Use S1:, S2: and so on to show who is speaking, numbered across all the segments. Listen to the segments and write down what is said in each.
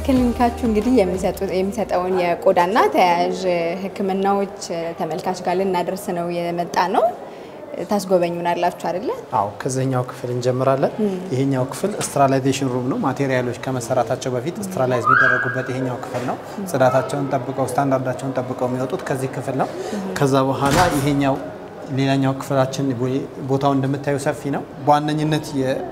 S1: ክሊኒካችሁ እንግዲህ የሚሰጠውን የቆዳና ተያያዥ ሕክምናዎች ተመልካች ጋር ልናደርስ ነው የመጣ ነው። ታስጎበኙናላችሁ አይደለ?
S2: አዎ ከዚህኛው ክፍል እንጀምራለን። ይሄኛው ክፍል ስትራላይዜሽን ሩም ነው። ማቴሪያሎች ከመሰራታቸው በፊት ስትራላይዝ የሚደረጉበት ይሄኛው ክፍል ነው። ጽዳታቸውን ጠብቀው ስታንዳርዳቸውን ጠብቀው የሚወጡት ከዚህ ክፍል ነው። ከዛ በኋላ ይሄኛው ሌላኛው ክፍላችን ቦታው እንደምታዩ ሰፊ ነው። በዋነኝነት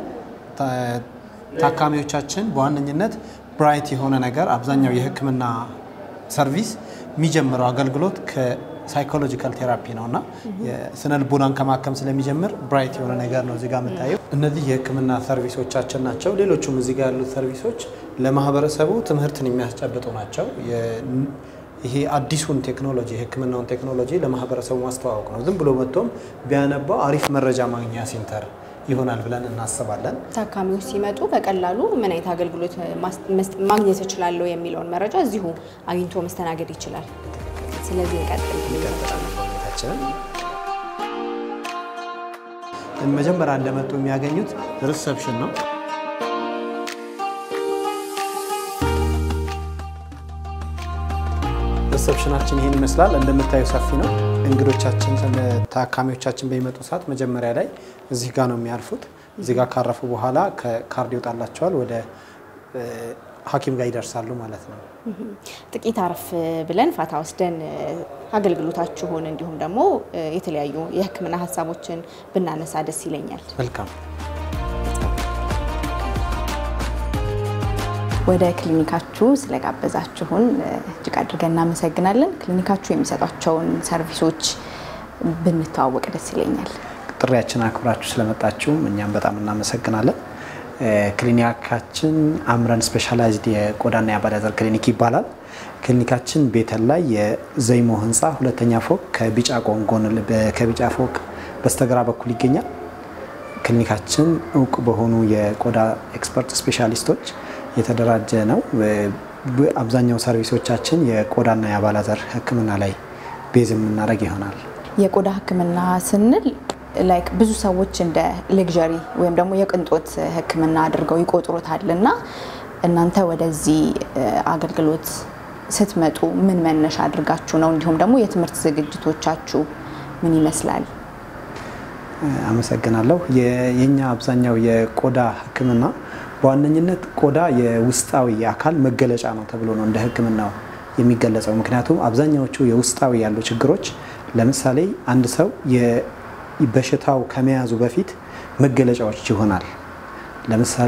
S2: ታካሚዎቻችን በዋነኝነት ብራይት የሆነ ነገር አብዛኛው የህክምና ሰርቪስ የሚጀምረው አገልግሎት ከሳይኮሎጂካል ቴራፒ ነው እና የስነ ልቦናን ከማከም ስለሚጀምር ብራይት የሆነ ነገር ነው እዚጋ የምታየው። እነዚህ የህክምና ሰርቪሶቻችን ናቸው። ሌሎቹም እዚጋ ያሉት ሰርቪሶች ለማህበረሰቡ ትምህርትን የሚያስጨብጡ ናቸው። ይሄ አዲሱን ቴክኖሎጂ የህክምናውን ቴክኖሎጂ ለማህበረሰቡ ማስተዋወቅ ነው። ዝም ብሎ መጥቶም ቢያነባው አሪፍ መረጃ ማግኛ ሴንተር ይሆናል ብለን እናስባለን።
S1: ታካሚዎች ሲመጡ በቀላሉ ምን አይነት አገልግሎት ማግኘት እችላለሁ የሚለውን መረጃ እዚሁ አግኝቶ መስተናገድ ይችላል። ስለዚህ እንቀጥል።
S2: ሁኔታችንን መጀመሪያ እንደመጡ የሚያገኙት ሪሰፕሽን ነው። ሪሰፕሽናችን ይህን ይመስላል። እንደምታዩ ሰፊ ነው። እንግዶቻችን ታካሚዎቻችን በሚመጡ ሰዓት መጀመሪያ ላይ እዚህ ጋር ነው የሚያልፉት። እዚህ ጋር ካረፉ በኋላ ከካርድ ይወጣላቸዋል ወደ ሐኪም ጋር ይደርሳሉ ማለት ነው።
S1: ጥቂት አረፍ ብለን ፋታ ወስደን አገልግሎታችሁን እንዲሁም ደግሞ የተለያዩ የሕክምና ሀሳቦችን ብናነሳ ደስ ይለኛል።
S2: መልካም።
S1: ወደ ክሊኒካችሁ ስለጋበዛችሁን እጅግ አድርገን እናመሰግናለን። ክሊኒካችሁ የሚሰጧቸውን ሰርቪሶች ብንተዋወቅ ደስ ይለኛል።
S2: ጥሪያችን አክብራችሁ ስለመጣችሁ እኛም በጣም እናመሰግናለን። ክሊኒካችን አምረን ስፔሻላይዝድ የቆዳና የአባላዘር ክሊኒክ ይባላል። ክሊኒካችን ቤተል ላይ የዘይሞ ህንፃ ሁለተኛ ፎቅ ከቢጫ ጎንጎን ከቢጫ ፎቅ በስተግራ በኩል ይገኛል። ክሊኒካችን እውቅ በሆኑ የቆዳ ኤክስፐርት ስፔሻሊስቶች የተደራጀ ነው። አብዛኛው ሰርቪሶቻችን የቆዳና የአባላዘር ህክምና ላይ ቤዝ የምናደርግ ይሆናል።
S1: የቆዳ ህክምና ስንል ላይክ ብዙ ሰዎች እንደ ሌግዠሪ ወይም ደግሞ የቅንጦት ህክምና አድርገው ይቆጥሩታል እና እናንተ ወደዚህ አገልግሎት ስትመጡ ምን መነሻ አድርጋችሁ ነው? እንዲሁም ደግሞ የትምህርት ዝግጅቶቻችሁ ምን ይመስላል?
S2: አመሰግናለሁ። የኛ አብዛኛው የቆዳ ህክምና በዋነኝነት ቆዳ የውስጣዊ የአካል መገለጫ ነው ተብሎ ነው እንደ ህክምናው የሚገለጸው። ምክንያቱም አብዛኛዎቹ የውስጣዊ ያሉ ችግሮች ለምሳሌ አንድ ሰው በሽታው ከመያዙ በፊት መገለጫዎች ይሆናል። ለምሳሌ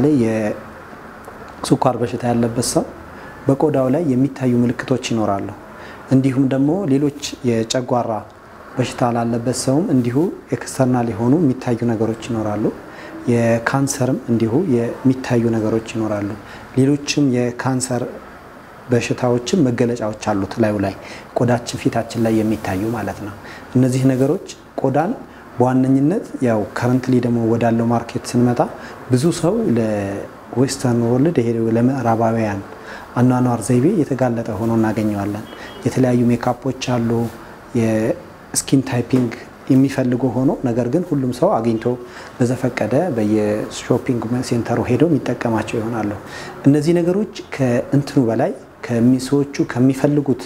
S2: የስኳር በሽታ ያለበት ሰው በቆዳው ላይ የሚታዩ ምልክቶች ይኖራሉ። እንዲሁም ደግሞ ሌሎች የጨጓራ በሽታ ላለበት ሰውም እንዲሁ ኤክስተርናል የሆኑ የሚታዩ ነገሮች ይኖራሉ። የካንሰርም እንዲሁ የሚታዩ ነገሮች ይኖራሉ። ሌሎችም የካንሰር በሽታዎችም መገለጫዎች አሉት ላዩ ላይ ቆዳችን ፊታችን ላይ የሚታዩ ማለት ነው። እነዚህ ነገሮች ቆዳን በዋነኝነት ያው ከረንትሊ ደግሞ ወዳለው ማርኬት ስንመጣ ብዙ ሰው ለዌስተርን ወርልድ ይሄ ለምዕራባውያን አኗኗር ዘይቤ የተጋለጠ ሆኖ እናገኘዋለን። የተለያዩ ሜካፖች አሉ፣ የስኪን ታይፒንግ የሚፈልጉ ሆኖ ነገር ግን ሁሉም ሰው አግኝቶ በዘፈቀደ በየሾፒንግ ሴንተሩ ሄዶ የሚጠቀማቸው ይሆናሉ። እነዚህ ነገሮች ከእንትኑ በላይ ሰዎቹ ከሚፈልጉት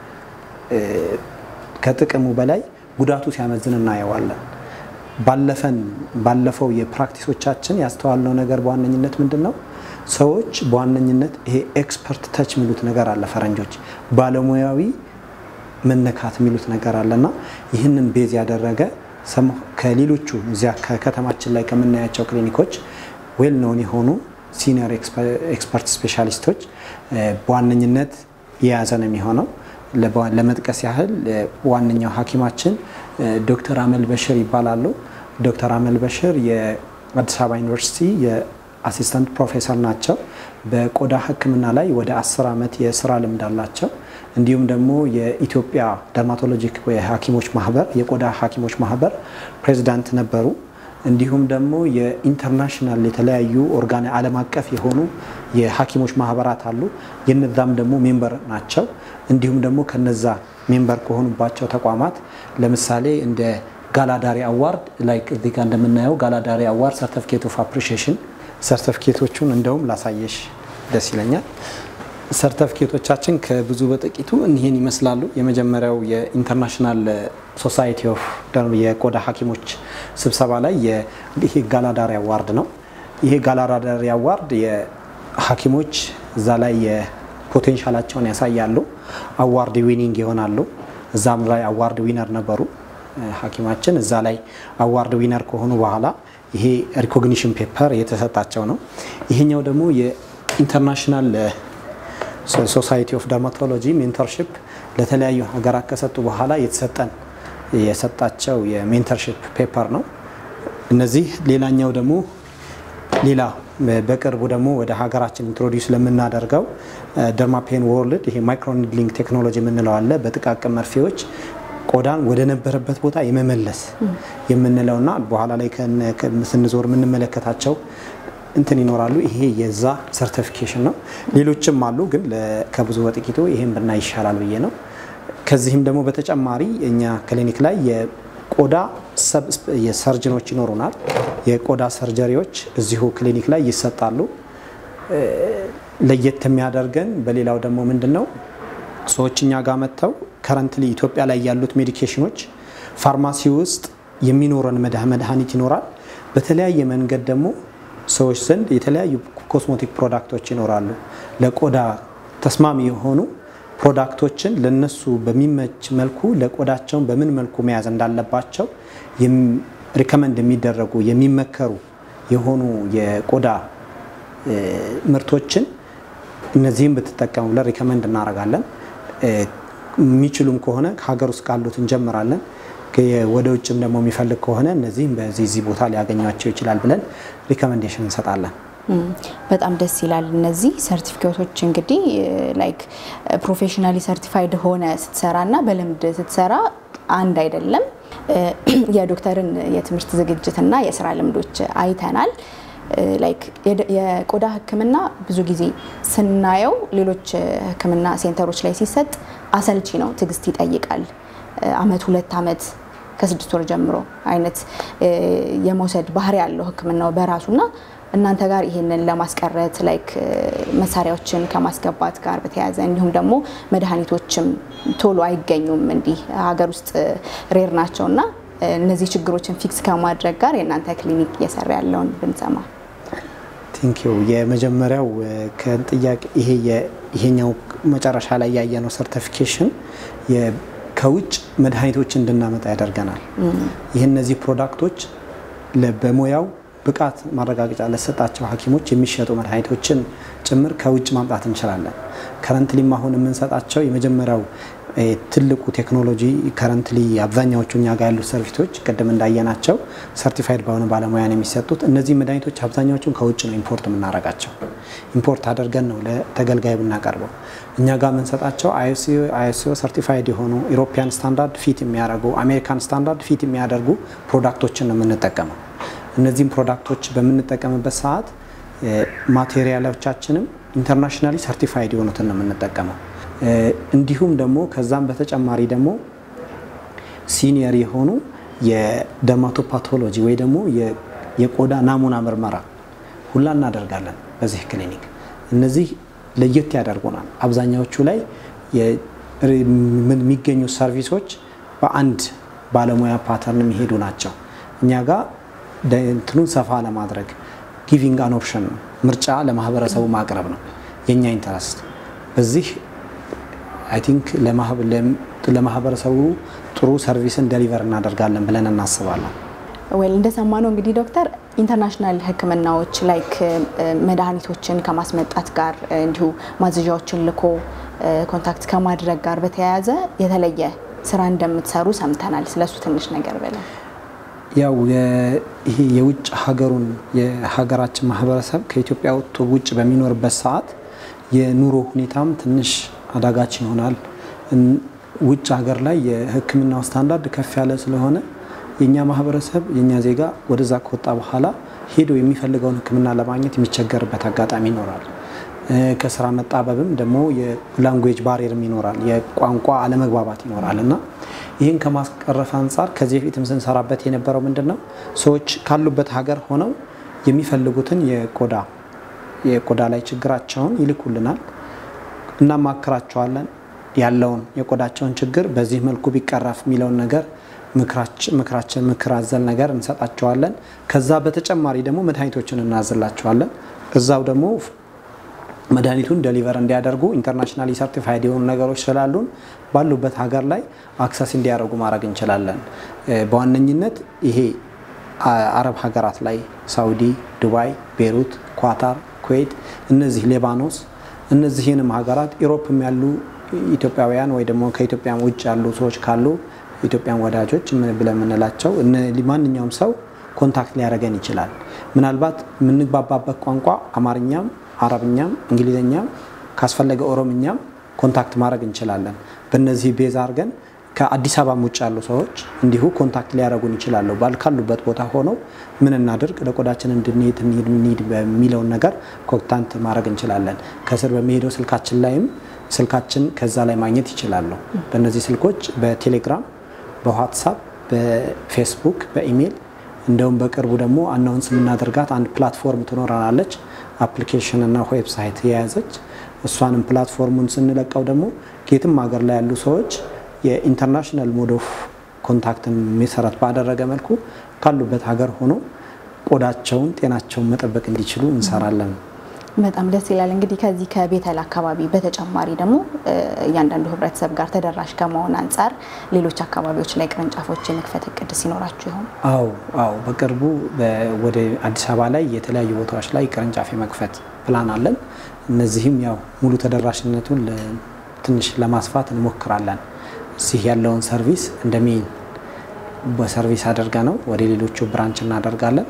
S2: ከጥቅሙ በላይ ጉዳቱ ሲያመዝን እናየዋለን። ባለፈን ባለፈው የፕራክቲሶቻችን ያስተዋልነው ነገር በዋነኝነት ምንድን ነው? ሰዎች በዋነኝነት ይሄ ኤክስፐርት ተች የሚሉት ነገር አለ ፈረንጆች ባለሙያዊ መነካት የሚሉት ነገር አለና ይህንን ቤዝ ያደረገ ከሌሎቹ እዚያ ከከተማችን ላይ ከምናያቸው ክሊኒኮች ዌል ኖን የሆኑ ሲኒየር ኤክስፐርት ስፔሻሊስቶች በዋነኝነት የያዘ ነው የሚሆነው። ለመጥቀስ ያህል ዋነኛው ሐኪማችን ዶክተር አመል በሽር ይባላሉ። ዶክተር አመል በሽር የአዲስ አበባ ዩኒቨርሲቲ የአሲስታንት ፕሮፌሰር ናቸው። በቆዳ ሕክምና ላይ ወደ አስር ዓመት የስራ ልምድ አላቸው። እንዲሁም ደግሞ የኢትዮጵያ ደርማቶሎጂክ ሐኪሞች ማህበር የቆዳ ሐኪሞች ማህበር ፕሬዚዳንት ነበሩ። እንዲሁም ደግሞ የኢንተርናሽናል የተለያዩ ኦርጋን ዓለም አቀፍ የሆኑ የሐኪሞች ማህበራት አሉ። የነዛም ደግሞ ሜምበር ናቸው። እንዲሁም ደግሞ ከነዛ ሜምበር ከሆኑባቸው ተቋማት ለምሳሌ እንደ ጋላዳሪ አዋርድ ላይክ እዚህ ጋር እንደምናየው ጋላዳሪ አዋርድ ሰርቲፊኬት ኦፍ አፕሪሺዬሽን ሰርቲፊኬቶቹን እንደውም ላሳየሽ ደስ ይለኛል። ሰርተፍኬቶቻችን ከብዙ በጥቂቱ እኒህን ይመስላሉ። የመጀመሪያው የኢንተርናሽናል ሶሳይቲ ኦፍ የቆዳ ሐኪሞች ስብሰባ ላይ ይሄ ጋላዳሪ አዋርድ ነው። ይሄ ጋላዳሪ አዋርድ የሐኪሞች እዛ ላይ የፖቴንሻላቸውን ያሳያሉ፣ አዋርድ ዊኒንግ ይሆናሉ። እዛም ላይ አዋርድ ዊነር ነበሩ ሐኪማችን እዛ ላይ አዋርድ ዊነር ከሆኑ በኋላ ይሄ ሪኮግኒሽን ፔፐር የተሰጣቸው ነው። ይሄኛው ደግሞ የኢንተርናሽናል ሶሳይቲ ኦፍ ደርማቶሎጂ ሜንተርሽፕ ለተለያዩ ሀገራት ከሰጡ በኋላ የተሰጠን የሰጣቸው የሜንተርሽፕ ፔፐር ነው። እነዚህ ሌላኛው ደግሞ ሌላ በቅርቡ ደግሞ ወደ ሀገራችን ኢንትሮዲውስ ለምናደርገው ደርማፔን ወርልድ ይሄ ማይክሮኒድሊንግ ቴክኖሎጂ የምንለው አለ። በጥቃቅን መርፌዎች ቆዳን ወደ ነበረበት ቦታ የመመለስ የምንለውና በኋላ ላይ ስንዞር የምንመለከታቸው እንትን ይኖራሉ። ይሄ የዛ ሰርቲፊኬሽን ነው። ሌሎችም አሉ፣ ግን ከብዙ በጥቂቱ ይሄን ብናይ ይሻላል ብዬ ነው። ከዚህም ደግሞ በተጨማሪ እኛ ክሊኒክ ላይ የቆዳ ሰርጅኖች ይኖሩናል። የቆዳ ሰርጀሪዎች እዚሁ ክሊኒክ ላይ ይሰጣሉ። ለየት የሚያደርገን በሌላው ደግሞ ምንድን ነው ሰዎች እኛ ጋር መጥተው ከረንትሊ ኢትዮጵያ ላይ ያሉት ሜዲኬሽኖች ፋርማሲ ውስጥ የሚኖረን መድኃኒት ይኖራል። በተለያየ መንገድ ደግሞ ሰዎች ዘንድ የተለያዩ ኮስሞቲክ ፕሮዳክቶች ይኖራሉ። ለቆዳ ተስማሚ የሆኑ ፕሮዳክቶችን ለነሱ በሚመች መልኩ ለቆዳቸውን በምን መልኩ መያዝ እንዳለባቸው ሪከመንድ የሚደረጉ የሚመከሩ የሆኑ የቆዳ ምርቶችን እነዚህም ብትጠቀሙ ብለን ሪከመንድ እናደርጋለን። የሚችሉም ከሆነ ከሀገር ውስጥ ካሉት እንጀምራለን። ወደ ውጭም ደግሞ የሚፈልግ ከሆነ እነዚህም በዚህ ዚህ ቦታ ሊያገኟቸው ይችላል ብለን ሪከመንዴሽን እንሰጣለን።
S1: በጣም ደስ ይላል። እነዚህ ሰርቲፊኬቶች እንግዲህ ላይክ ፕሮፌሽናሊ ሰርቲፋይድ ሆነ ስትሰራ እና በልምድ ስትሰራ አንድ አይደለም። የዶክተርን የትምህርት ዝግጅትና የስራ ልምዶች አይተናል። ላይክ የቆዳ ሕክምና ብዙ ጊዜ ስናየው ሌሎች ሕክምና ሴንተሮች ላይ ሲሰጥ አሰልቺ ነው፣ ትዕግስት ይጠይቃል። አመት ሁለት አመት ከስድስት ወር ጀምሮ አይነት የመውሰድ ባህሪ ያለው ሕክምናው በራሱና እናንተ ጋር ይሄንን ለማስቀረት ላይክ መሳሪያዎችን ከማስገባት ጋር በተያያዘ እንዲሁም ደግሞ መድኃኒቶችም ቶሎ አይገኙም እንዲህ ሀገር ውስጥ ሬር ናቸው እና እነዚህ ችግሮችን ፊክስ ከማድረግ ጋር የእናንተ ክሊኒክ እየሰራ ያለውን ብንሰማ።
S2: ቴንኪዩ። የመጀመሪያው ከጥያቄ ይሄ ይሄኛው መጨረሻ ላይ ያየነው ሰርቲፊኬሽን ከውጭ መድኃኒቶች እንድናመጣ ያደርገናል። ይህ እነዚህ ፕሮዳክቶች በሙያው ብቃት ማረጋገጫ ለተሰጣቸው ሐኪሞች የሚሸጡ መድኃኒቶችን ጭምር ከውጭ ማምጣት እንችላለን። ከረንትሊም አሁን የምንሰጣቸው የመጀመሪያው ትልቁ ቴክኖሎጂ ከረንትሊ አብዛኛዎቹ እኛ ጋር ያሉት ሰርቪሶች ቅድም እንዳየናቸው ሰርቲፋይድ በሆነ ባለሙያ ነው የሚሰጡት። እነዚህ መድኃኒቶች አብዛኛዎቹን ከውጭ ነው ኢምፖርት የምናደርጋቸው። ኢምፖርት አድርገን ነው ለተገልጋይ የምናቀርበው። እኛ ጋር የምንሰጣቸው አይኤስኦ ሰርቲፋይድ የሆኑ ኢሮፒያን ስታንዳርድ ፊት የሚያደርጉ አሜሪካን ስታንዳርድ ፊት የሚያደርጉ ፕሮዳክቶችን ነው የምንጠቀመው። እነዚህም ፕሮዳክቶች በምንጠቀምበት ሰዓት ማቴሪያሎቻችንም ኢንተርናሽናሊ ሰርቲፋይድ የሆኑትን ነው የምንጠቀመው። እንዲሁም ደግሞ ከዛም በተጨማሪ ደግሞ ሲኒየር የሆኑ የደርማቶፓቶሎጂ ወይ ደግሞ የቆዳ ናሙና ምርመራ ሁላ እናደርጋለን በዚህ ክሊኒክ። እነዚህ ለየት ያደርጉናል። አብዛኛዎቹ ላይ የሚገኙ ሰርቪሶች በአንድ ባለሙያ ፓተርን የሚሄዱ ናቸው። እኛ ጋር እንትኑን ሰፋ ለማድረግ ጊቪንግ አን ኦፕሽን ነው፣ ምርጫ ለማህበረሰቡ ማቅረብ ነው የእኛ ኢንተረስት በዚህ አይ ቲንክ ለማህበረሰቡ ጥሩ ሰርቪስን ደሊቨር እናደርጋለን ብለን እናስባለን።
S1: ወይል እንደሰማነው እንግዲህ ዶክተር ኢንተርናሽናል ሕክምናዎች ላይክ መድኃኒቶችን ከማስመጣት ጋር እንዲሁ ማዘዣዎችን ልኮ ኮንታክት ከማድረግ ጋር በተያያዘ የተለየ ስራ እንደምትሰሩ ሰምተናል። ስለሱ ትንሽ ነገር ብለን
S2: ያው ይሄ የውጭ ሀገሩን የሀገራችን ማህበረሰብ ከኢትዮጵያ ወጥቶ ውጭ በሚኖርበት ሰዓት የኑሮ ሁኔታም ትንሽ አዳጋች ይሆናል። ውጭ ሀገር ላይ የህክምናው ስታንዳርድ ከፍ ያለ ስለሆነ የእኛ ማህበረሰብ የእኛ ዜጋ ወደዛ ከወጣ በኋላ ሄዶ የሚፈልገውን ህክምና ለማግኘት የሚቸገርበት አጋጣሚ ይኖራል። ከስራ መጣበብም ደግሞ የላንጉዌጅ ባሪየርም ይኖራል፣ የቋንቋ አለመግባባት ይኖራል እና ይህን ከማስቀረፍ አንጻር ከዚህ በፊትም ስንሰራበት የነበረው ምንድን ነው ሰዎች ካሉበት ሀገር ሆነው የሚፈልጉትን የቆዳ የቆዳ ላይ ችግራቸውን ይልኩልናል። እናማክራቸዋለን። ያለውን የቆዳቸውን ችግር በዚህ መልኩ ቢቀረፍ የሚለውን ነገር ምክራችን ምክር አዘል ነገር እንሰጣቸዋለን። ከዛ በተጨማሪ ደግሞ መድኃኒቶችን እናዝላቸዋለን። እዛው ደግሞ መድኃኒቱን ደሊቨር እንዲያደርጉ ኢንተርናሽናሊ ሰርቲፋይድ የሆኑ ነገሮች ስላሉን ባሉበት ሀገር ላይ አክሰስ እንዲያደርጉ ማድረግ እንችላለን። በዋነኝነት ይሄ አረብ ሀገራት ላይ ሳውዲ፣ ዱባይ፣ ቤሩት፣ ኳታር፣ ኩዌት፣ እነዚህ ሌባኖስ፣ እነዚህንም ሀገራት ኢሮፕም ያሉ ኢትዮጵያውያን ወይ ደግሞ ከኢትዮጵያ ውጭ ያሉ ሰዎች ካሉ ኢትዮጵያን ወዳጆች ብለን የምንላቸው ማንኛውም ሰው ኮንታክት ሊያደርገን ይችላል። ምናልባት የምንግባባበት ቋንቋ አማርኛም፣ አረብኛም፣ እንግሊዝኛም ካስፈለገ ኦሮምኛም ኮንታክት ማድረግ እንችላለን። በእነዚህ ቤዛ አድርገን ከአዲስ አበባም ውጭ ያሉ ሰዎች እንዲሁ ኮንታክት ሊያደርጉን ይችላሉ። ባል ካሉበት ቦታ ሆነው ምን እናድርግ ለቆዳችን እንድንሄድ እንሂድ በሚለውን ነገር ኮንታክት ማድረግ እንችላለን። ከስር በሚሄደው ስልካችን ላይም ስልካችን ከዛ ላይ ማግኘት ይችላሉ። በእነዚህ ስልኮች በቴሌግራም፣ በዋትሳፕ፣ በፌስቡክ፣ በኢሜይል እንደውም በቅርቡ ደግሞ አናውንስ የምናደርጋት አንድ ፕላትፎርም ትኖረናለች። አፕሊኬሽን እና ዌብሳይት የያዘች እሷንም ፕላትፎርሙን ስንለቀው ደግሞ የትም ሀገር ላይ ያሉ ሰዎች የኢንተርናሽናል ሞድ ኦፍ ኮንታክትን መሰረት ባደረገ መልኩ ካሉበት ሀገር ሆኖ ቆዳቸውን፣ ጤናቸውን መጠበቅ እንዲችሉ እንሰራለን።
S1: በጣም ደስ ይላል። እንግዲህ ከዚህ ከቤተል አካባቢ በተጨማሪ ደግሞ እያንዳንዱ ህብረተሰብ ጋር ተደራሽ ከመሆን አንጻር ሌሎች አካባቢዎች ላይ ቅርንጫፎች የመክፈት እቅድ ሲኖራችሁ ይሆን?
S2: አዎ አዎ፣ በቅርቡ ወደ አዲስ አበባ ላይ የተለያዩ ቦታዎች ላይ ቅርንጫፍ የመክፈት ፕላን አለን። እነዚህም ያው ሙሉ ተደራሽነቱን ትንሽ ለማስፋት እንሞክራለን። እዚህ ያለውን ሰርቪስ እንደ ሜን በሰርቪስ አድርገ ነው ወደ ሌሎቹ ብራንች እናደርጋለን።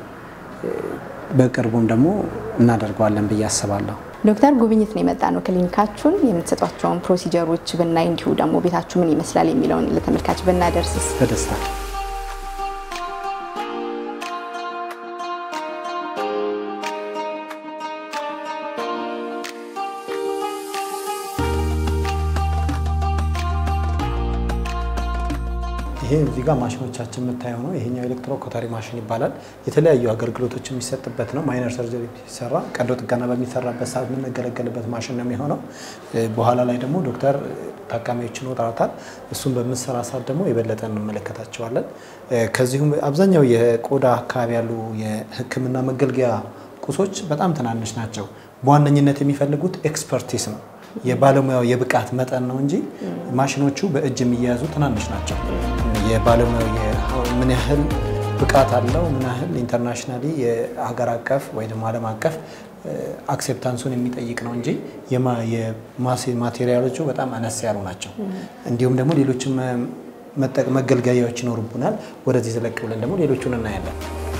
S2: በቅርቡም ደግሞ እናደርገዋለን ብዬ አስባለሁ።
S1: ዶክተር ጉብኝት ነው የመጣ ነው ክሊኒካችሁን የምትሰጧቸውን ፕሮሲጀሮች ብናይ እንዲሁ ደግሞ ቤታችሁ ምን ይመስላል የሚለውን ለተመልካች ብናደርስስ
S2: በደስታ ይሄ እዚህ ጋር ማሽኖቻችን የምታየው ነው። ይሄኛው ኤሌክትሮ ኮተሪ ማሽን ይባላል። የተለያዩ አገልግሎቶች የሚሰጥበት ነው። ማይነር ሰርጀሪ ሲሰራ ቀዶ ጥገና በሚሰራበት ሰዓት የምንገለገልበት ማሽን ነው የሚሆነው። በኋላ ላይ ደግሞ ዶክተር ታካሚዎችን ወጣታል። እሱን በምንሰራ ሰዓት ደግሞ የበለጠ እንመለከታቸዋለን። ከዚሁም አብዛኛው የቆዳ አካባቢ ያሉ የሕክምና መገልገያ ቁሶች በጣም ትናንሽ ናቸው። በዋነኝነት የሚፈልጉት ኤክስፐርቲስ ነው የባለሙያው የብቃት መጠን ነው እንጂ ማሽኖቹ በእጅ የሚያያዙ ትናንሽ ናቸው። የባለሙያው ምን ያህል ብቃት አለው፣ ምን ያህል ኢንተርናሽናሊ የሀገር አቀፍ ወይ ደግሞ ዓለም አቀፍ አክሴፕታንሱን የሚጠይቅ ነው እንጂ ማቴሪያሎቹ በጣም አነስ ያሉ ናቸው። እንዲሁም ደግሞ ሌሎችም መገልገያዎች ይኖሩብናል። ወደዚህ ዘለቅ ብለን ደግሞ ሌሎቹን እናያለን።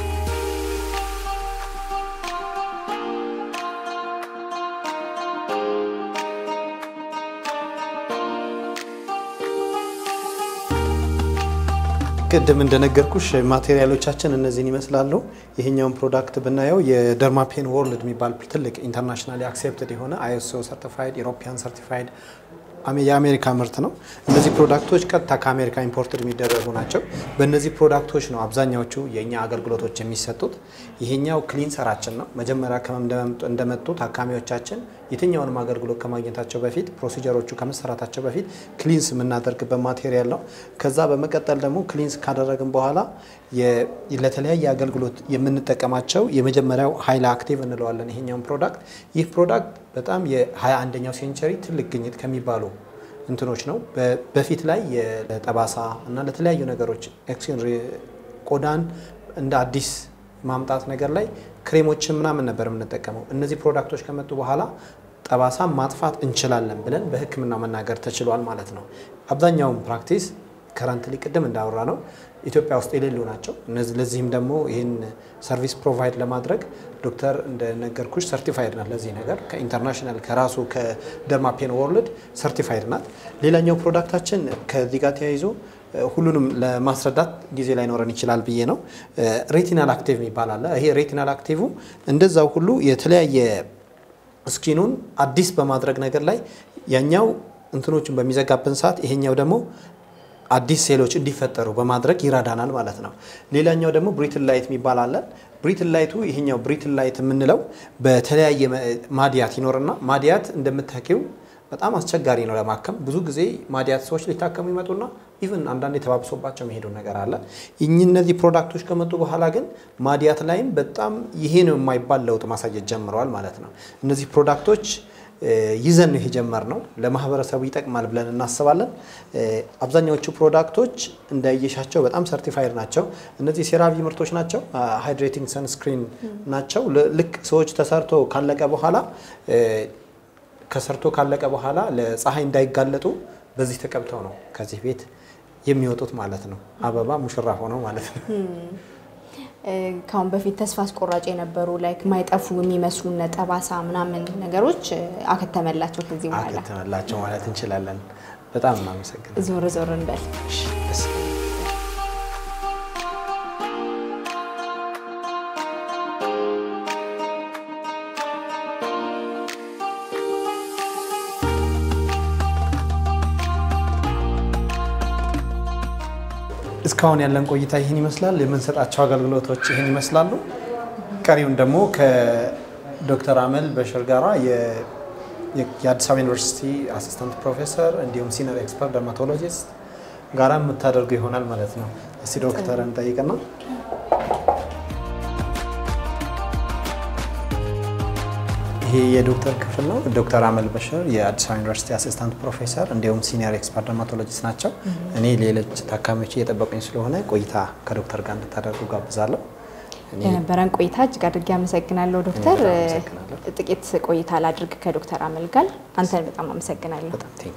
S2: ቅድም እንደነገርኩሽ ማቴሪያሎቻችን እነዚህን ይመስላሉ። ይሄኛውን ፕሮዳክት ብናየው የደርማፔን ወርልድ የሚባል ትልቅ ኢንተርናሽናሊ አክሴፕትድ የሆነ አይኤስኦ ሰርቲፋይድ ኢሮፒያን ሰርቲፋይድ የአሜሪካ ምርት ነው። እነዚህ ፕሮዳክቶች ቀጥታ ከአሜሪካ ኢምፖርትድ የሚደረጉ ናቸው። በእነዚህ ፕሮዳክቶች ነው አብዛኛዎቹ የእኛ አገልግሎቶች የሚሰጡት። ይሄኛው ክሊንሰራችን ነው። መጀመሪያ እንደመጡ ታካሚዎቻችን የትኛውንም አገልግሎት ከማግኘታቸው በፊት ፕሮሲጀሮቹ ከመሰራታቸው በፊት ክሊንስ የምናደርግበት ማቴሪያል ነው። ከዛ በመቀጠል ደግሞ ክሊንስ ካደረግን በኋላ ለተለያየ አገልግሎት የምንጠቀማቸው የመጀመሪያው ሀይል አክቲቭ እንለዋለን ይሄኛውን ፕሮዳክት። ይህ ፕሮዳክት በጣም የ21ኛው ሴንቸሪ ትልቅ ግኝት ከሚባሉ እንትኖች ነው። በፊት ላይ ለጠባሳ እና ለተለያዩ ነገሮች ቆዳን እንደ አዲስ ማምጣት ነገር ላይ ክሬሞችን ምናምን ነበር የምንጠቀመው። እነዚህ ፕሮዳክቶች ከመጡ በኋላ ጠባሳ ማጥፋት እንችላለን ብለን በሕክምና መናገር ተችሏል ማለት ነው። አብዛኛውን ፕራክቲስ ከረንትሊ ቅድም እንዳወራ ነው ኢትዮጵያ ውስጥ የሌሉ ናቸው። ለዚህም ደግሞ ይህን ሰርቪስ ፕሮቫይድ ለማድረግ ዶክተር እንደነገርኩሽ ሰርቲፋይድ ናት። ለዚህ ነገር ከኢንተርናሽናል ከራሱ ከደርማፔን ወርልድ ሰርቲፋይድ ናት። ሌላኛው ፕሮዳክታችን ከዚህ ጋር ተያይዞ ሁሉንም ለማስረዳት ጊዜ ላይኖረን ይችላል ብዬ ነው። ሬቲናል አክቲቭ የሚባል አለ። ይሄ ሬቲናል አክቲቭ እንደዛው ሁሉ የተለያየ ስኪኑን አዲስ በማድረግ ነገር ላይ ያኛው እንትኖችን በሚዘጋብን ሰዓት ይሄኛው ደግሞ አዲስ ሴሎች እንዲፈጠሩ በማድረግ ይረዳናል ማለት ነው። ሌላኛው ደግሞ ብሪትል ላይት የሚባል አለ። ብሪትል ላይቱ ይሄኛው ብሪትል ላይት የምንለው በተለያየ ማዲያት ይኖርና ማዲያት እንደምታውቂው በጣም አስቸጋሪ ነው ለማከም። ብዙ ጊዜ ማዲያት ሰዎች ሊታከሙ ይመጡና ኢቭን አንዳንዴ ተባብሶባቸው መሄዱ ነገር አለ። እኚህ እነዚህ ፕሮዳክቶች ከመጡ በኋላ ግን ማዲያት ላይም በጣም ይሄ ነው የማይባል ለውጥ ማሳየት ጀምረዋል ማለት ነው። እነዚህ ፕሮዳክቶች ይዘን ነው የጀመርነው። ለማህበረሰቡ ይጠቅማል ብለን እናስባለን። አብዛኛዎቹ ፕሮዳክቶች እንዳየሻቸው በጣም ሰርቲፋይድ ናቸው። እነዚህ ሴራቪ ምርቶች ናቸው። ሃይድሬቲንግ ሰንስክሪን ናቸው። ልክ ሰዎች ተሰርቶ ካለቀ በኋላ ከሰርቶ ካለቀ በኋላ ለፀሐይ እንዳይጋለጡ በዚህ ተቀብተው ነው ከዚህ ቤት የሚወጡት ማለት ነው። አበባ ሙሽራ ሆነው ማለት ነው።
S1: ከአሁን በፊት ተስፋ አስቆራጭ የነበሩ ላይክ ማይጠፉ የሚመስሉ ጠባሳ ምናምን ነገሮች አከተመላቸው ከዚህ በኋላ
S2: አከተመላቸው ማለት እንችላለን። በጣም እናመሰግናለን።
S1: ዞር ዞር እንበል።
S2: እስካሁን ያለን ቆይታ ይህን ይመስላል። የምንሰጣቸው አገልግሎቶች ይህን ይመስላሉ። ቀሪውን ደግሞ ከዶክተር አመል በሽር ጋራ የአዲስ አበባ ዩኒቨርሲቲ አሲስታንት ፕሮፌሰር እንዲሁም ሲኒየር ኤክስፐርት ደርማቶሎጂስት ጋራ የምታደርጉ ይሆናል ማለት ነው። እስቲ ዶክተርን ጠይቅና ይሄ የዶክተር ክፍል ነው። ዶክተር አመል በሽር የአዲስ አበባ ዩኒቨርሲቲ አሲስታንት ፕሮፌሰር እንዲሁም ሲኒየር ኤክስፐርት ደርማቶሎጂስት ናቸው። እኔ ሌሎች ታካሚዎች እየጠበቁኝ ስለሆነ ቆይታ ከዶክተር ጋር እንድታደርጉ ጋብዛለሁ።
S1: ለነበረን ቆይታ እጅግ አድርጌ አመሰግናለሁ ዶክተር። ጥቂት ቆይታ ላድርግ ከዶክተር አመል ጋር። አንተን በጣም አመሰግናለሁ።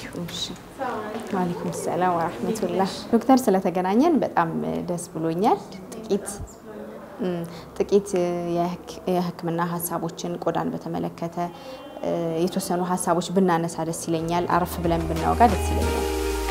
S1: ዋሌኩም ሰላም ወራህመቱላህ። ዶክተር ስለተገናኘን በጣም ደስ ብሎኛል። ጥቂት ጥቂት የሕክምና ሀሳቦችን ቆዳን በተመለከተ የተወሰኑ ሀሳቦች ብናነሳ ደስ ይለኛል። አረፍ ብለን ብናወጋ ደስ ይለኛል።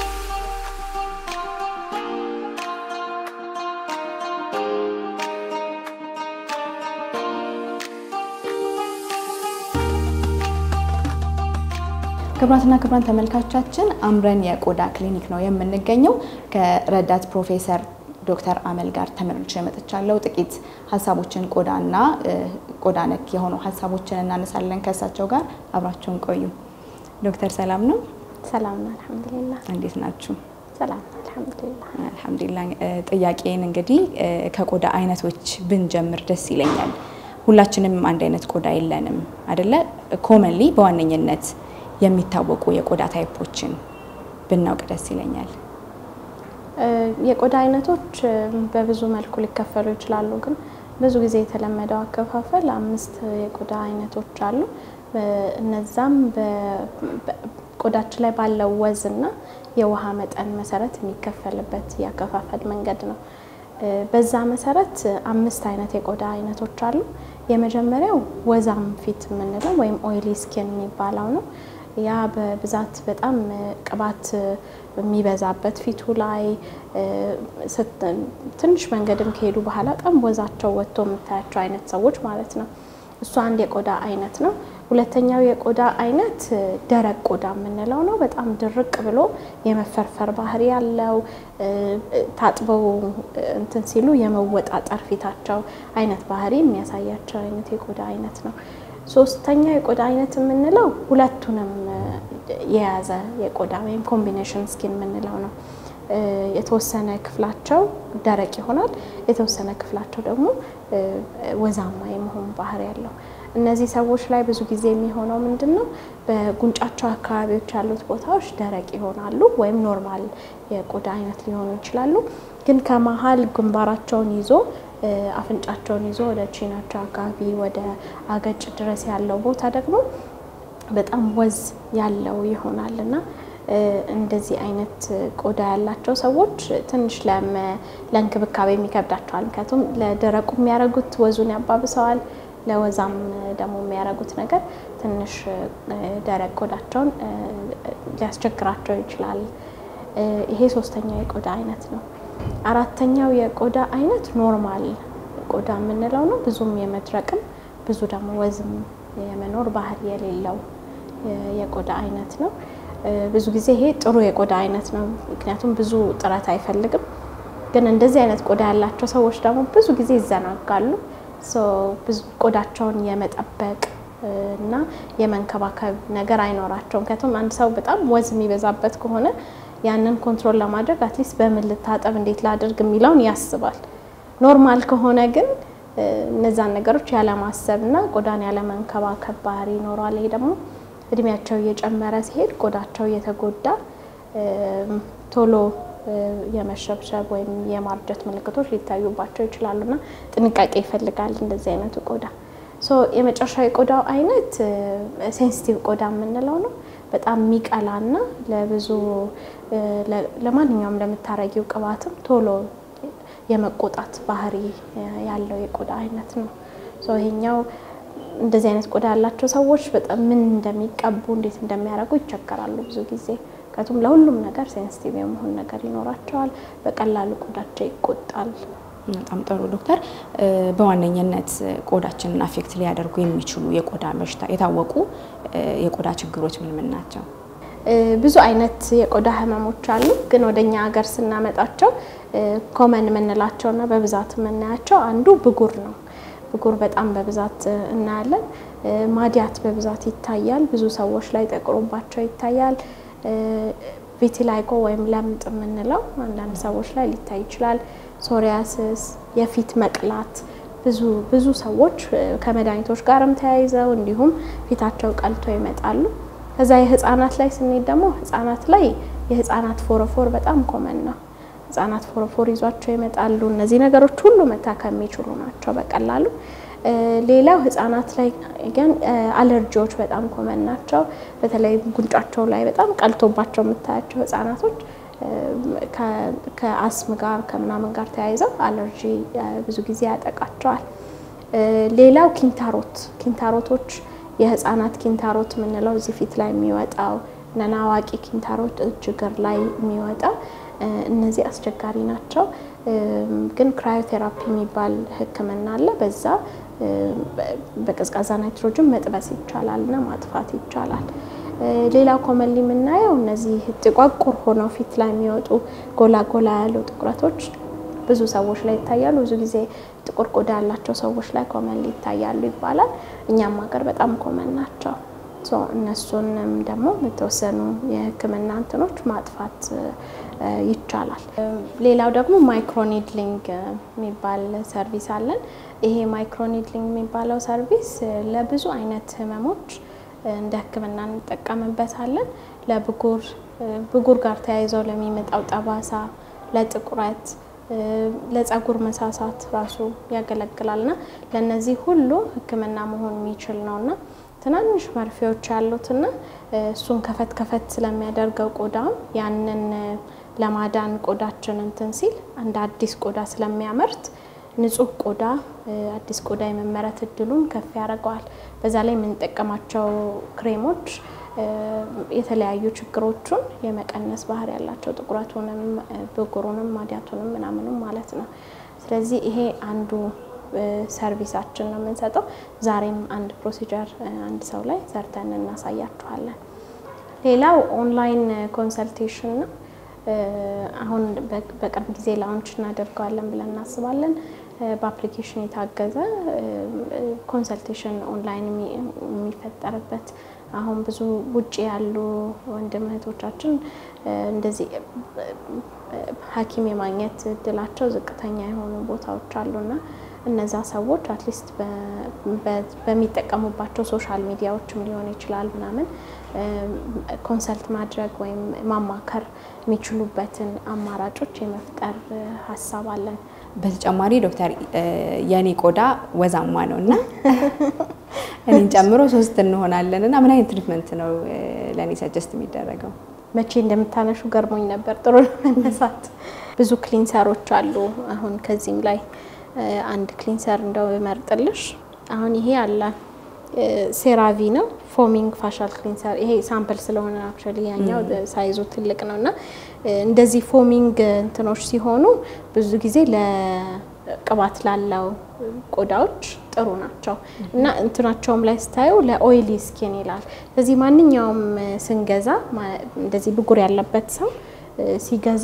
S1: ክቡራትና ክቡራን ተመልካቾቻችን አምረን የቆዳ ክሊኒክ ነው የምንገኘው። ከረዳት ፕሮፌሰር ዶክተር አመል ጋር ተመልሼ መጥቻለሁ። ጥቂት ሀሳቦችን ቆዳና ቆዳ ነክ የሆኑ ሀሳቦችን እናነሳለን ከእሳቸው ጋር አብራችሁን ቆዩ። ዶክተር ሰላም ነው?
S3: ሰላም ነው፣ አልሐምዱሊላህ።
S1: እንዴት ናችሁ?
S3: ሰላም ነው፣ አልሐምዱሊላህ።
S1: አልሐምዱሊላህ። ጥያቄን እንግዲህ ከቆዳ አይነቶች ብንጀምር ደስ ይለኛል። ሁላችንም አንድ አይነት ቆዳ የለንም አደለ? ኮመንሊ በዋነኝነት የሚታወቁ የቆዳ ታይፖችን ብናውቅ ደስ ይለኛል።
S3: የቆዳ አይነቶች በብዙ መልኩ ሊከፈሉ ይችላሉ። ግን ብዙ ጊዜ የተለመደው አከፋፈል አምስት የቆዳ አይነቶች አሉ። እነዛም ቆዳችን ላይ ባለው ወዝና የውሃ መጠን መሰረት የሚከፈልበት የአከፋፈል መንገድ ነው። በዛ መሰረት አምስት አይነት የቆዳ አይነቶች አሉ። የመጀመሪያው ወዛም ፊት የምንለው ወይም ኦይሊ ስኪን የሚባለው ነው። ያ በብዛት በጣም ቅባት የሚበዛበት ፊቱ ላይ ትንሽ መንገድም ከሄዱ በኋላ በጣም ወዛቸው ወጥቶ የምታያቸው አይነት ሰዎች ማለት ነው። እሱ አንድ የቆዳ አይነት ነው። ሁለተኛው የቆዳ አይነት ደረቅ ቆዳ የምንለው ነው። በጣም ድርቅ ብሎ የመፈርፈር ባህሪ ያለው ታጥበው እንትን ሲሉ የመወጣጠር ፊታቸው አይነት ባህሪ የሚያሳያቸው አይነት የቆዳ አይነት ነው። ሶስተኛ የቆዳ አይነት የምንለው ሁለቱንም የያዘ የቆዳ ወይም ኮምቢኔሽን ስኪን የምንለው ነው። የተወሰነ ክፍላቸው ደረቅ ይሆናል፣ የተወሰነ ክፍላቸው ደግሞ ወዛማ የመሆን ባህሪ ያለው። እነዚህ ሰዎች ላይ ብዙ ጊዜ የሚሆነው ምንድን ነው? በጉንጫቸው አካባቢዎች ያሉት ቦታዎች ደረቅ ይሆናሉ ወይም ኖርማል የቆዳ አይነት ሊሆኑ ይችላሉ። ግን ከመሀል ግንባራቸውን ይዞ አፍንጫቸውን ይዞ ወደ ቺናቸው አካባቢ ወደ አገጭ ድረስ ያለው ቦታ ደግሞ በጣም ወዝ ያለው ይሆናል እና እንደዚህ አይነት ቆዳ ያላቸው ሰዎች ትንሽ ለእንክብካቤ የሚከብዳቸዋል። ምክንያቱም ለደረቁ የሚያደርጉት ወዙን ያባብሰዋል፣ ለወዛም ደግሞ የሚያደርጉት ነገር ትንሽ ደረቅ ቆዳቸውን ሊያስቸግራቸው ይችላል። ይሄ ሶስተኛው የቆዳ አይነት ነው። አራተኛው የቆዳ አይነት ኖርማል ቆዳ የምንለው ነው። ብዙም የመድረቅም ብዙ ደግሞ ወዝም የመኖር ባህሪ የሌለው የቆዳ አይነት ነው። ብዙ ጊዜ ይሄ ጥሩ የቆዳ አይነት ነው፣ ምክንያቱም ብዙ ጥረት አይፈልግም። ግን እንደዚህ አይነት ቆዳ ያላቸው ሰዎች ደግሞ ብዙ ጊዜ ይዘናጋሉ። ብዙ ቆዳቸውን የመጠበቅ እና የመንከባከብ ነገር አይኖራቸውም። ምክንያቱም አንድ ሰው በጣም ወዝ የሚበዛበት ከሆነ ያንን ኮንትሮል ለማድረግ አትሊስት በምን ልታጠብ፣ እንዴት ላድርግ የሚለውን ያስባል። ኖርማል ከሆነ ግን እነዛን ነገሮች ያለማሰብ እና ቆዳን ያለመንከባከብ ባህሪ ይኖረዋል። ይሄ ደግሞ እድሜያቸው እየጨመረ ሲሄድ ቆዳቸው እየተጎዳ ቶሎ የመሸብሸብ ወይም የማርጀት ምልክቶች ሊታዩባቸው ይችላሉና ጥንቃቄ ይፈልጋል እንደዚህ አይነቱ ቆዳ። ሶ የመጨረሻው የቆዳው አይነት ሴንሲቲቭ ቆዳ የምንለው ነው። በጣም የሚቀላና ለብዙ ለማንኛውም ለምታረጊው ቅባትም ቶሎ የመቆጣት ባህሪ ያለው የቆዳ አይነት ነው። ሶ ይሄኛው እንደዚህ አይነት ቆዳ ያላቸው ሰዎች በጣም ምን እንደሚቀቡ እንዴት እንደሚያደርጉ ይቸገራሉ ብዙ ጊዜ። ምክንያቱም ለሁሉም ነገር ሴንሲቲቭ የመሆን ነገር ይኖራቸዋል። በቀላሉ ቆዳቸው ይቆጣል።
S1: በጣም ጥሩ ዶክተር፣ በዋነኝነት ቆዳችንን አፌክት ሊያደርጉ የሚችሉ የቆዳ በሽታ የታወቁ የቆዳ ችግሮች ምን ምን ናቸው?
S3: ብዙ አይነት የቆዳ ህመሞች አሉ። ግን ወደኛ ሀገር ስናመጣቸው ኮመን የምንላቸውና በብዛት የምናያቸው አንዱ ብጉር ነው። ብጉር በጣም በብዛት እናያለን። ማዲያት በብዛት ይታያል። ብዙ ሰዎች ላይ ጠቁሮባቸው ይታያል። ቪቲላይጎ ወይም ለምጥ የምንለው አንዳንድ ሰዎች ላይ ሊታይ ይችላል። ሶሪያስስ፣ የፊት መቅላት ብዙ ብዙ ሰዎች ከመድኃኒቶች ጋርም ተያይዘው እንዲሁም ፊታቸው ቀልቶ ይመጣሉ። ከዛ የህፃናት ላይ ስንሄድ ደግሞ ህፃናት ላይ የህፃናት ፎረፎር በጣም ኮመን ነው። ህጻናት ፎረፎር ይዟቸው ይመጣሉ። እነዚህ ነገሮች ሁሉ መታከም የሚችሉ ናቸው በቀላሉ። ሌላው ህጻናት ላይ ግን አለርጂዎች በጣም ኮመን ናቸው። በተለይ ጉንጫቸው ላይ በጣም ቀልቶባቸው የምታያቸው ህጻናቶች ከአስም ጋር ከምናምን ጋር ተያይዘው አለርጂ ብዙ ጊዜ ያጠቃቸዋል። ሌላው ኪንታሮት ኪንታሮቶች የህፃናት ኪንታሮት የምንለው እዚህ ፊት ላይ የሚወጣው ነና አዋቂ ኪንታሮት እጅ እግር ላይ የሚወጣው እነዚህ አስቸጋሪ ናቸው። ግን ክራዮቴራፒ የሚባል ሕክምና አለ። በዛ በቀዝቃዛ ናይትሮጅን መጥበስ ይቻላል እና ማጥፋት ይቻላል። ሌላው ኮመንሊ የምናየው እነዚህ ጥቋቁር ሆነው ፊት ላይ የሚወጡ ጎላ ጎላ ያሉ ጥቁረቶች ብዙ ሰዎች ላይ ይታያሉ። ብዙ ጊዜ ጥቁር ቆዳ ያላቸው ሰዎች ላይ ኮመንሊ ይታያሉ ይባላል። እኛም ሀገር በጣም ኮመን ናቸው። እነሱንም ደግሞ የተወሰኑ የህክምና እንትኖች ማጥፋት ይቻላል። ሌላው ደግሞ ማይክሮኒድሊንግ የሚባል ሰርቪስ አለን። ይሄ ማይክሮኒድሊንግ የሚባለው ሰርቪስ ለብዙ አይነት ህመሞች እንደ ህክምና እንጠቀምበታለን። ለብጉር ብጉር ጋር ተያይዘው ለሚመጣው ጠባሳ፣ ለጥቁረት፣ ለጸጉር መሳሳት ራሱ ያገለግላልና ለእነዚህ ሁሉ ህክምና መሆን የሚችል ነውና ትናንሽ መርፌዎች ያሉትና እሱን ከፈት ከፈት ስለሚያደርገው ቆዳም ያንን ለማዳን ቆዳችን እንትን ሲል እንደ አዲስ ቆዳ ስለሚያመርት ንጹህ ቆዳ አዲስ ቆዳ የመመረት እድሉን ከፍ ያደርገዋል። በዛ ላይ የምንጠቀማቸው ክሬሞች የተለያዩ ችግሮቹን የመቀነስ ባህሪ ያላቸው ጥቁረቱንም፣ ብጉሩንም፣ ማዲያቱንም ምናምንም ማለት ነው። ስለዚህ ይሄ አንዱ ሰርቪሳችን ነው የምንሰጠው። ዛሬም አንድ ፕሮሲጀር አንድ ሰው ላይ ሰርተን እናሳያችኋለን። ሌላው ኦንላይን ኮንሰልቴሽን ነው። አሁን በቅርብ ጊዜ ላውንች እናደርገዋለን ብለን እናስባለን። በአፕሊኬሽን የታገዘ ኮንሰልቴሽን ኦንላይን የሚፈጠርበት አሁን ብዙ ውጭ ያሉ ወንድም እህቶቻችን እንደዚህ ሐኪም የማግኘት እድላቸው ዝቅተኛ የሆኑ ቦታዎች አሉና እነዛ ሰዎች አትሊስት በሚጠቀሙባቸው ሶሻል ሚዲያዎችም ሊሆን ይችላል ምናምን ኮንሰልት ማድረግ ወይም ማማከር የሚችሉበትን አማራጮች የመፍጠር ሀሳብ አለን።
S1: በተጨማሪ ዶክተር የእኔ ቆዳ ወዛማ ነው እና እኔን ጨምሮ ሶስት እንሆናለን እና ምን አይነት ትሪትመንት ነው ለእኔ ሰጀስት የሚደረገው?
S3: መቼ እንደምታነሹ ገርሞኝ ነበር። ጥሩ መነሳት። ብዙ ክሊንሰሮች አሉ። አሁን ከዚህም ላይ አንድ ክሊንሰር እንደው እመርጥልሽ። አሁን ይሄ አለ ሴራቪ ነው ፎሚንግ ፋሻል ክሊንሰር። ይሄ ሳምፕል ስለሆነ አክቹዋሊ ያኛው ሳይዙ ትልቅ ነው እና እንደዚህ ፎሚንግ እንትኖች ሲሆኑ ብዙ ጊዜ ለቅባት ላለው ቆዳዎች ጥሩ ናቸው እና እንትናቸውም ላይ ስታዩ ለኦይሊ ስኪን ይላል። ስለዚህ ማንኛውም ስንገዛ እንደዚህ ብጉር ያለበት ሰው ሲገዛ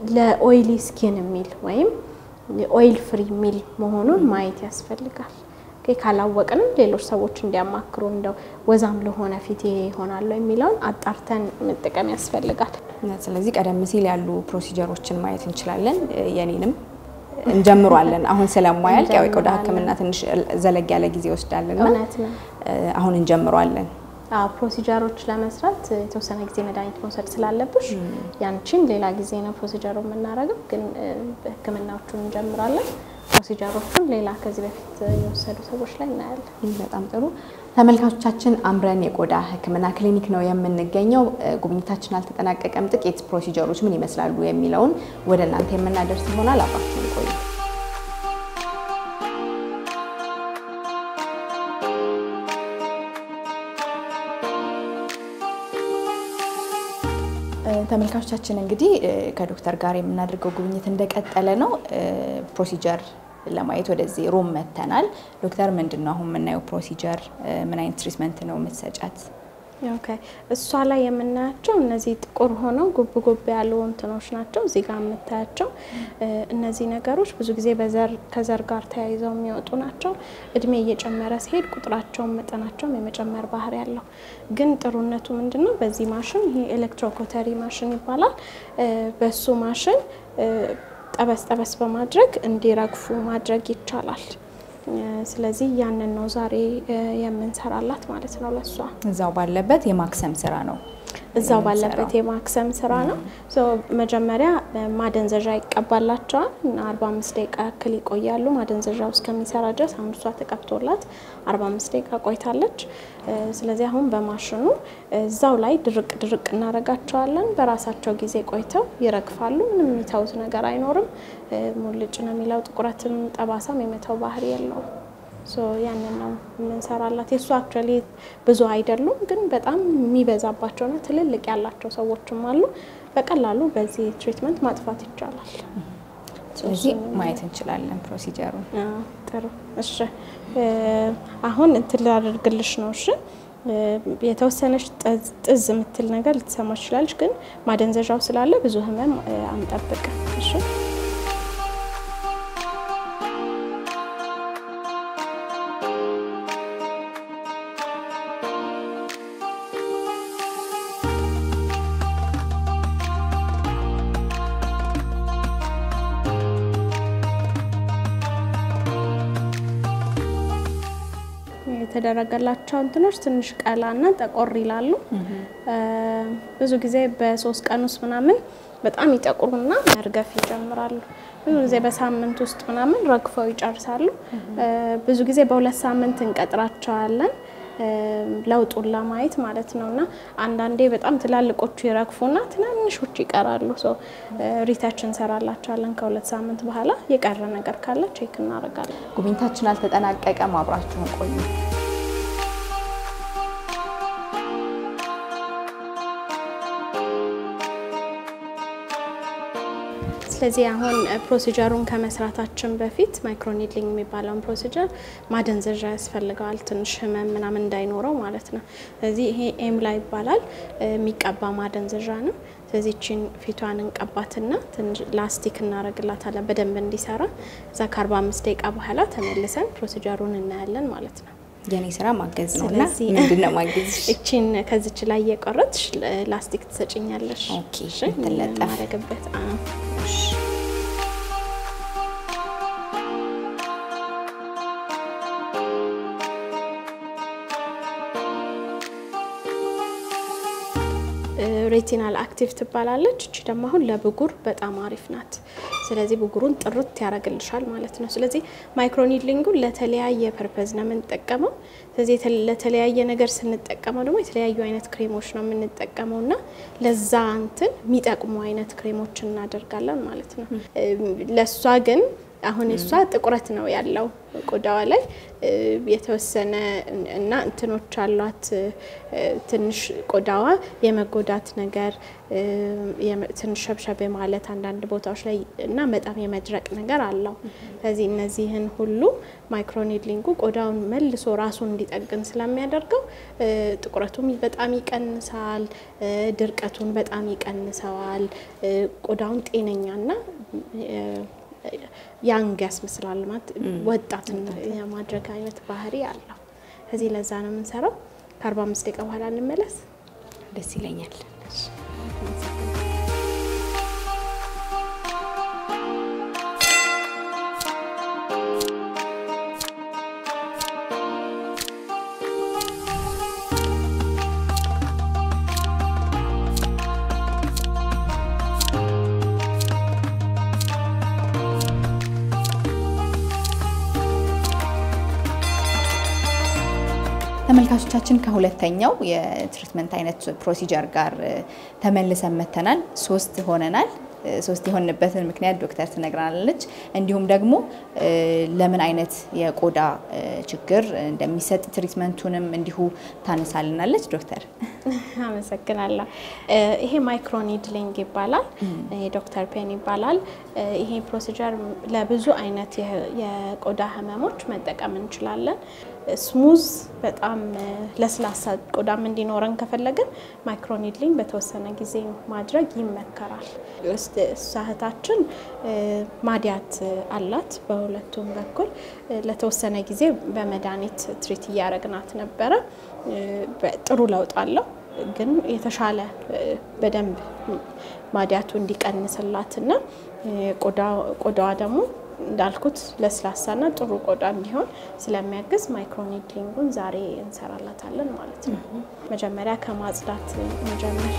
S3: ለኦይሊ ስኪን የሚል ወይም ኦይል ፍሪ የሚል መሆኑን ማየት ያስፈልጋል። ካላወቅንም ሌሎች ሰዎች እንዲያማክሩ እንደው ወዛም ለሆነ ፊት ይሄ ይሆናሉ የሚለውን አጣርተን መጠቀም ያስፈልጋል።
S1: ስለዚህ ቀደም ሲል ያሉ ፕሮሲጀሮችን ማየት እንችላለን። የኔንም እንጀምሯለን። አሁን ስለማያልቅ ያው የቆዳ ሕክምና ትንሽ ዘለግ ያለ ጊዜ ይወስዳልና
S3: እውነት ነው።
S1: አሁን እንጀምሯለን።
S3: አዎ ፕሮሲጀሮች ለመስራት የተወሰነ ጊዜ መድኃኒት መውሰድ ስላለብሽ ያንቺን ሌላ ጊዜ ነው ፕሮሲጀሩ የምናደርገው፣ ግን ህክምናዎቹን እንጀምራለን። ፕሮሲጀሮቹን ሌላ ከዚህ በፊት የወሰዱ ሰዎች ላይ እናያለን።
S1: በጣም ጥሩ ተመልካቾቻችን፣ አምረን የቆዳ ህክምና ክሊኒክ ነው የምንገኘው። ጉብኝታችን አልተጠናቀቀም። ጥቂት ፕሮሲጀሮች ምን ይመስላሉ የሚለውን ወደ እናንተ የምናደርስ ይሆናል። አብራችሁን ቆዩ። ተመልካቾቻችን እንግዲህ ከዶክተር ጋር የምናደርገው ጉብኝት እንደቀጠለ ነው። ፕሮሲጀር ለማየት ወደዚህ ሩም መተናል። ዶክተር ምንድን ነው አሁን የምናየው ፕሮሲጀር? ምን አይነት ትሪትመንት ነው የምትሰጫት?
S3: ኦኬ እሷ ላይ የምናያቸው እነዚህ ጥቁር ሆነው ጉብ ጉብ ያሉ እንትኖች ናቸው። እዚህ ጋር የምታያቸው እነዚህ ነገሮች ብዙ ጊዜ በዘር ከዘር ጋር ተያይዘው የሚወጡ ናቸው። እድሜ እየጨመረ ሲሄድ ቁጥራቸውን መጠናቸውም የመጨመር ባህሪ ያለው ግን ጥሩነቱ ምንድን ነው? በዚህ ማሽን ይሄ ኤሌክትሮኮተሪ ማሽን ይባላል። በሱ ማሽን ጠበስ ጠበስ በማድረግ እንዲረግፉ ማድረግ ይቻላል። ስለዚህ ያንን ነው ዛሬ የምንሰራላት ማለት ነው። ለሷ
S1: እዛው ባለበት የማክሰም ስራ ነው
S3: እዛው ባለበት የማክሰም ስራ ነው። መጀመሪያ ማደንዘዣ ይቀባላቸዋል እና 45 ደቂቃ ያክል ይቆያሉ። ማደንዘዣው እስከሚሰራ ድረስ አሁን እሷ ተቀብቶላት 45 ደቂቃ ቆይታለች። ስለዚህ አሁን በማሽኑ እዛው ላይ ድርቅ ድርቅ እናደርጋቸዋለን። በራሳቸው ጊዜ ቆይተው ይረግፋሉ። ምንም የሚተውት ነገር አይኖርም። ሙልጭ ነው የሚለው ጥቁረትም ጠባሳም የመተው ባህሪ የለውም። ያንን ነው የምንሰራላት። የእሱ አክቹዋሊ ብዙ አይደሉም፣ ግን በጣም የሚበዛባቸውና ትልልቅ ያላቸው ሰዎችም አሉ። በቀላሉ በዚህ ትሪትመንት ማጥፋት ይቻላል።
S1: ስለዚህ ማየት እንችላለን ፕሮሲጀሩን።
S3: ጥሩ እሺ፣ አሁን እንትን ላደርግልሽ ነው። እሺ የተወሰነች ጥዝ የምትል ነገር ልትሰማ ትችላለች፣ ግን ማደንዘዣው ስላለ ብዙ ህመም አንጠብቅም። እሺ የተደረገላቸው እንትኖች ትንሽ ቀላና ጠቆር ይላሉ። ብዙ ጊዜ በሶስት ቀን ውስጥ ምናምን በጣም ይጠቁሩና መርገፍ ይጀምራሉ። ብዙ ጊዜ በሳምንት ውስጥ ምናምን ረግፈው ይጨርሳሉ። ብዙ ጊዜ በሁለት ሳምንት እንቀጥራቸዋለን ለውጡን ለማየት ማለት ነው። እና አንዳንዴ በጣም ትላልቆቹ ይረግፉና ትናንሾቹ ይቀራሉ። ሪተች እንሰራላቸዋለን። ከሁለት ሳምንት በኋላ የቀረ ነገር ካለ ቼክ እናደርጋለን።
S1: ጉብኝታችን አልተጠናቀቀም። አብራችሁን ቆዩ።
S3: ስለዚህ አሁን ፕሮሲጀሩን ከመስራታችን በፊት ማይክሮኒድሊንግ የሚባለውን ፕሮሲጀር ማደንዘዣ ያስፈልገዋል፣ ትንሽ ህመም ምናምን እንዳይኖረው ማለት ነው። ስለዚህ ይሄ ኤምላ ይባላል፣ የሚቀባ ማደንዘዣ ነው። ስለዚህ ቺን ፊቷን እንቀባትና ላስቲክ እናደርግላታለን በደንብ እንዲሰራ። እዛ ከ45 ደቂቃ በኋላ ተመልሰን ፕሮሲጀሩን እናያለን ማለት ነው።
S1: የኔ ስራ ማገዝ ነው እና ምንድን ነው ማገዝ?
S3: እቺን ከዚች ላይ እየቆረጥሽ ላስቲክ ትሰጭኛለሽ።
S1: ኦኬ፣ ትለጠፍ
S3: ማረግበት ሬቲናል አክቲቭ ትባላለች። እቺ ደግሞ አሁን ለብጉር በጣም አሪፍ ናት። ስለዚህ ብጉሩን ጥርት ያደርግልሻል ማለት ነው። ስለዚህ ማይክሮኒድሊንጉን ለተለያየ ፐርፐዝ ነው የምንጠቀመው። ስለዚህ ለተለያየ ነገር ስንጠቀመው ደግሞ የተለያዩ አይነት ክሬሞች ነው የምንጠቀመው እና ለዛ እንትን የሚጠቅሙ አይነት ክሬሞች እናደርጋለን ማለት ነው። ለእሷ ግን አሁን እሷ ጥቁረት ነው ያለው ቆዳዋ ላይ የተወሰነ እና እንትኖች አሏት። ትንሽ ቆዳዋ የመጎዳት ነገር ትንሽ ሸብሸብ ማለት አንዳንድ ቦታዎች ላይ እና በጣም የመድረቅ ነገር አለው። ስለዚህ እነዚህን ሁሉ ማይክሮኒድሊንጉ ቆዳውን መልሶ ራሱን እንዲጠግን ስለሚያደርገው ጥቁረቱም በጣም ይቀንሳል፣ ድርቀቱን በጣም ይቀንሰዋል። ቆዳውን ጤነኛና ያንግ ያስመስላል ማለት ወጣት የማድረግ አይነት ባህሪ አለው። ከዚህ ለዛ ነው የምንሰራው። ከአርባ አምስት ደቂቃ በኋላ እንመለስ።
S1: ደስ ይለኛል። ተመልካቾቻችን ከሁለተኛው የትሪትመንት አይነት ፕሮሲጀር ጋር ተመልሰን መተናል። ሶስት ሆነናል። ሶስት የሆንበትን ምክንያት ዶክተር ትነግራናለች። እንዲሁም ደግሞ ለምን አይነት የቆዳ ችግር እንደሚሰጥ ትሪትመንቱንም እንዲሁ ታነሳልናለች። ዶክተር
S3: አመሰግናለሁ። ይሄ ማይክሮኒድሊንግ ይባላል። ይሄ ዶክተር ፔን ይባላል። ይሄ ፕሮሲጀር ለብዙ አይነት የቆዳ ህመሞች መጠቀም እንችላለን። ስሙዝ በጣም ለስላሳ ቆዳም እንዲኖረን ከፈለግን ማይክሮኒድሊንግ በተወሰነ ጊዜ ማድረግ ይመከራል። እህታችን ማዲያት አላት በሁለቱም በኩል ለተወሰነ ጊዜ በመድኃኒት ትሪት እያረግናት ነበረ። ጥሩ ለውጥ አለው። ግን የተሻለ በደንብ ማዲያቱ እንዲቀንስላትና ቆዳዋ ደግሞ እንዳልኩት ለስላሳና ጥሩ ቆዳ እንዲሆን ስለሚያግዝ ማይክሮኒድሊንጉን ዛሬ እንሰራላታለን ማለት ነው። መጀመሪያ ከማጽዳት እንጀምር።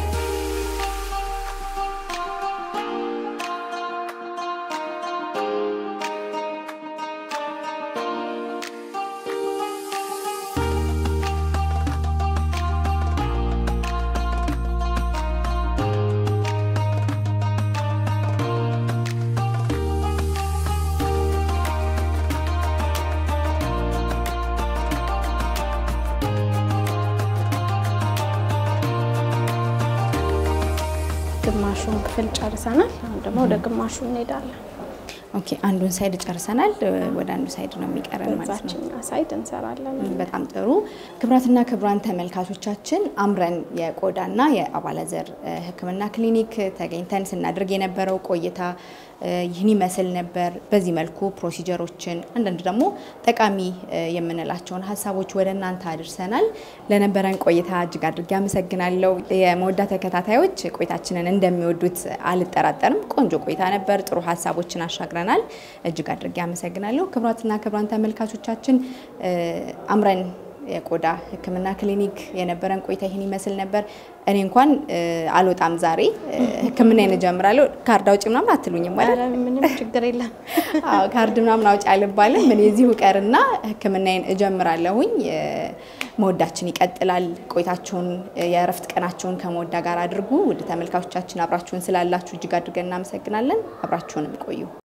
S3: ግማሹን ክፍል ጨርሰናል። አሁን ደግሞ ወደ ግማሹ እንሄዳለን።
S1: ኦኬ፣ አንዱን ሳይድ ጨርሰናል። ወደ አንዱ ሳይድ ነው የሚቀረን ማለት ነው።
S3: በዛችኛ ሳይድ እንሰራለን።
S1: በጣም ጥሩ። ክቡራትና ክቡራን ተመልካቾቻችን አምረን የቆዳና የአባለዘር ሕክምና ክሊኒክ ተገኝተን ስናደርግ የነበረው ቆይታ ይህን ይመስል ነበር። በዚህ መልኩ ፕሮሲጀሮችን አንዳንድ ደግሞ ጠቃሚ የምንላቸውን ሀሳቦች ወደ እናንተ አድርሰናል። ለነበረን ቆይታ እጅግ አድርጌ አመሰግናለሁ። የመወዳ ተከታታዮች ቆይታችንን እንደሚወዱት አልጠራጠርም። ቆንጆ ቆይታ ነበር። ጥሩ ሀሳቦችን አሻግረናል። እጅግ አድርጌ አመሰግናለሁ። ክቡራትና ክቡራን ተመልካቾቻችን አምረን የቆዳ ህክምና ክሊኒክ የነበረን ቆይታ ይህን ይመስል ነበር። እኔ እንኳን አልወጣም ዛሬ ህክምናዬን እጀምራለሁ። ካርድ አውጪ ምናምን አትሉኝም ማለት
S3: ኧረ ምንም ችግር የለም።
S1: አዎ ካርድ ምናምን አውጪ አልባልም። እኔ እዚሁ ቀርና ህክምናዬን እጀምራለሁኝ። መወዳችን ይቀጥላል። ቆይታችሁን የእረፍት ቀናችሁን ከመወዳ ጋር አድርጉ። ውድ ተመልካቾቻችን አብራችሁን ስላላችሁ እጅግ አድርገን እናመሰግናለን። አብራችሁንም ቆዩ።